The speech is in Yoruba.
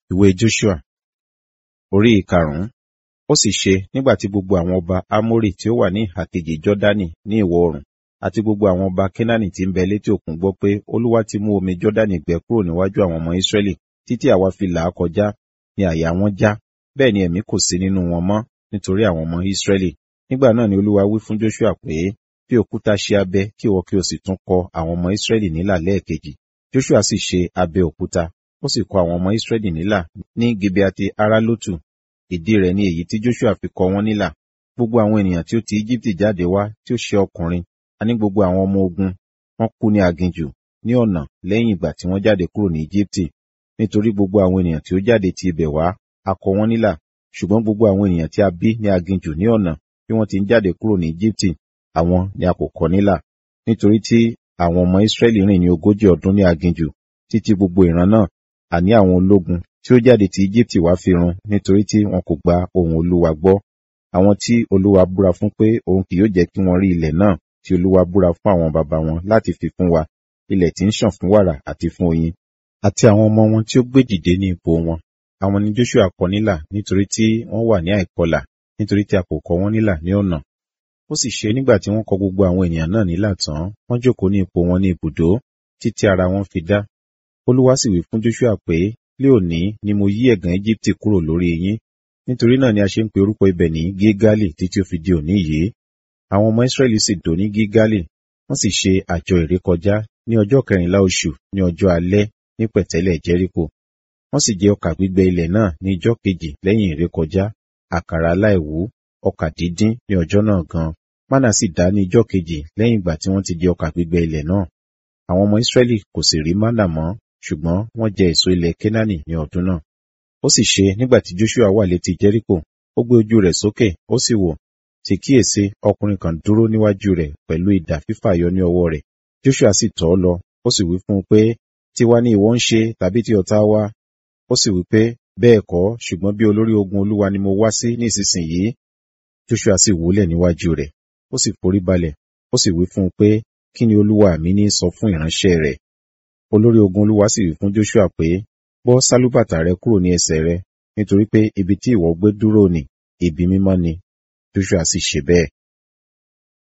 ìwé joshua orí ìkarùn-ún ó sì ṣe nígbà tí gbogbo àwọn ọba amórì tí ó wà ní ìhà kejì jọ́dánì ní ìwọ̀ oòrùn àti gbogbo àwọn ọba kénáánì tí ń bẹ létí òkun gbọ́ pé olúwa ti mú omi jọ́dánì gbẹ kúrò níwájú àwọn ọmọ ísírẹ́lì títí àwa fi là á kọjá ni àyà wọn já bẹ́ẹ̀ ni ẹ̀mí kò sí nínú wọn mọ́ nítorí àwọn ọmọ ísírẹ́lì nígbà náà ni olúwa wí fún joshua pé fi òkúta ṣe abẹ kí ìwọ kí o sì tún kọ àwọn ọmọ ísírẹ́lì nílà lẹ́ẹ̀kejì joshua sì ṣe abẹ òkúta ó sì kọ àwọn ọmọ ísírẹ́lì nílà ní gibeati aralotu ìdí rẹ̀ ni èyí tí joshua fi kọ wọ́n nílà gbogbo àwọn ènìyàn tí ó ti íjíbítì jáde wá tí ó ṣe ọkùnrin a ní gbogbo àwọn ọmọ ogun wọ́n kú ní aginjù ní ọ̀nà lẹ́yìn ìgbà tí wọ́n jáde kúrò ní íjíbítì nítorí gbogbo àwọn ènìyàn tí ó jáde ti ibẹ̀ wá a kọ wọ́n nílà ṣùgbọ́n gbogbo àwọn ènìyàn tí a bí ní aginjù ní ọ̀nà bí wọ́n ti ń jáde kúrò ní íjíbítì àwọn ni a kò kọ nílà nítorí tí àwọn ọmọ ísírẹ́lì rìn ní ogójì ọdún ní aginjù títí gbogbo ìran náà àní àwọn ológun tí ó jáde ti íjíbítì wá fi run nítorí tí wọn kò gba ohùn olúwa gbọ́ àwọn tí olúwa búra fún pé òun kì yóò jẹ́ kí wọ́n rí ilẹ̀ náà tí olúwa búra fún àwọn baba wọn láti fi fún wa ilẹ̀ tí ń ṣàn fún wàrà àti fún oyin àti àwọn ọmọ wọn tí ó gbé dìde ní ipò wọn àwọn ni joshua kọ nílà nítorí tí wọ́n wà ní àìkọlà nítorí tí a kò kọ wọ́n nílà ní ọ̀nà ó sì ṣe nígbà tí wọ́n kọ gbogbo àwọn ènìyàn náà nílà tán wọ́n jókòó ní ipò wọn ní ibùdó títí ara wọn fi dá olúwa sì wí fún joshua pé lé òní ni mo yí ẹ̀gàn egypte kúrò lórí yín nítorí náà ni a ṣe ń pe orúkọ ibẹ̀ ní gígálì títí ó fi di òní yìí àwọn ọmọ israẹli sì dó ní gígálì wọ́n sì ṣe àjọ ìrékọjá ní ọjọ́ kẹrìnlá oṣù ní ọjọ́ alẹ́ ní pẹ̀tẹ́lẹ̀ jẹ́ríkò wọ́n sì jẹ ọkà gbígbẹ ilẹ̀ náà ní ijọ́ kejì lẹ́yìn ìrékọjá àkàrà aláìwú ọkà dídín ní ọjọ́ náà gan mánà sì dá ní ijọ́ kejì lẹ́yìn ìgbà tí wọ́n ti jẹ ọkà gbígbẹ ilẹ̀ náà àwọn ọmọ israẹli kò sì rí mánà mọ́ ṣùgbọ́n wọ́n jẹ èso ilẹ̀ kénáánì ní ọdún náà ó sì ṣe nígbà tí joshua wà létí jẹ́ríkò ó gbé ojú rẹ̀ sókè ó sì wò sì kíyèsí ọkùnrin kan dúró níwájú rẹ̀ pẹ̀lú idà fífàyọ ní ọwọ́ rẹ̀ joshua sì tọ̀ ọ́ lọ ó sì wí fún un pé tiwa ni ìwọ ń ṣe tàbí ti ọ̀tá wa ó sì wí pé bẹ́ẹ̀ kọ́ ṣùgbọ́n bí olórí ogun olúwa ni mo wá sí nísinsìnyí joshua sì wólẹ̀ níwájú rẹ̀ ó sì forí balẹ̀ ó sì wí fún un pé kí ni olúwa mi ní sọ fún ìránṣẹ́ rẹ̀ olórí ogun olúwa sì wí fún joshua pé bọ́ sálúbàtà rẹ kúrò ní ẹsẹ̀ rẹ nítorí pé ibi tí ìwọ gbé dúró ní ibi mímọ́ ni joshua sì ṣe bẹ́ẹ̀